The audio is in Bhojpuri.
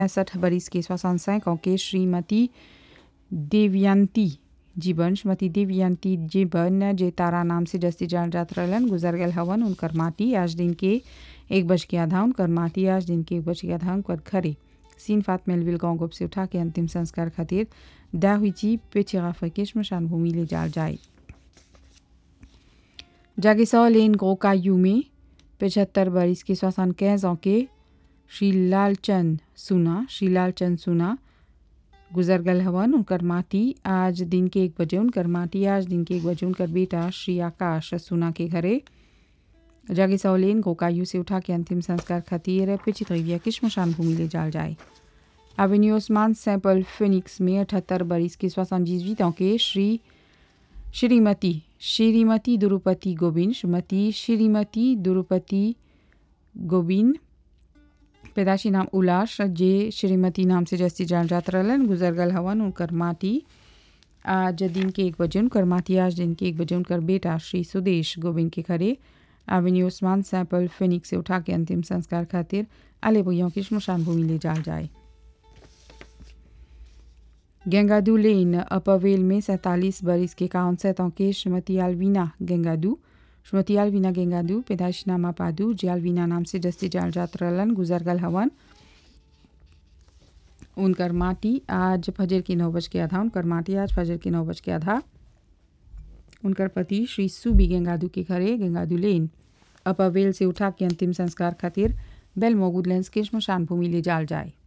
पैंसठ बरिस के 65 ans के श्रीमती देवयंती जीवन श्रीमती देवयंती जीवन जे तारा नाम से जस्ती जान जात रहलन गुजर गल हवन उनकर माटी आज दिन के एक बज के आधा उनकर माटी आज दिन के एक बज के आधा उनकर घरे सीन फात मेलविल गांव गोप से उठा के अंतिम संस्कार खातिर दाहुची पेचिगा के श्मशान भूमि ले जाल जाए जागेसौ लेन गोकायू में पचहत्तर बरिस के सोसान कैज के श्री लालचंद सुना श्री लालचंद सुना गुजर गल हवन उनकर माटी आज दिन के एक बजे उनकर माटी आज दिन के एक बजे उनकर बेटा श्री आकाश सुना के घरे जागे सौलेन गोकायू से उठा के अंतिम संस्कार खातिर पिचित रविया की श्मशान भूमि ले जाल जाए एवेन्यू ओस्मान सैंपल फिनिक्स में अठहत्तर बरिस के सोसान जीवित के श्री श्रीमती श्रीमती दुरुपति गोविंद श्रीमती श्रीमती दुरुपति गोविंद पैदाशी नाम उलाश जे श्रीमती नाम से जस्ती जान जात रहलन गुजर गल हवन उनकर माटी आज दिन के एक बजे उनकर माटी आज दिन के एक बजे उनकर बेटा श्री सुदेश गोविंद के खरे एवेन्यू उस्मान सैंपल फिनिक्स से उठा के अंतिम संस्कार खातिर अले भैया की श्मशान भूमि ले जाल जाए गेंगादू लेन अपवेल में सैंतालीस बरिस के काउन सैतों के श्रीमती आलवीना गेंगादू श्रीमती आलवीना गेंगादू पैदाइश नामा पादू जे आलवीना नाम से जस्ती जाल जात रहलन गुजर गल हवन उनकर माटी आज फजर की नौ बज के आधा उनकर माटी आज फजर की नौ बज के आधा उनकर पति श्री सुबी गेंगादू के घरे गेंगादू लेन अपवेल से उठा के अंतिम संस्कार खातिर बेल मोगुद लेंस के श्मशान भूमि ले जाल जाए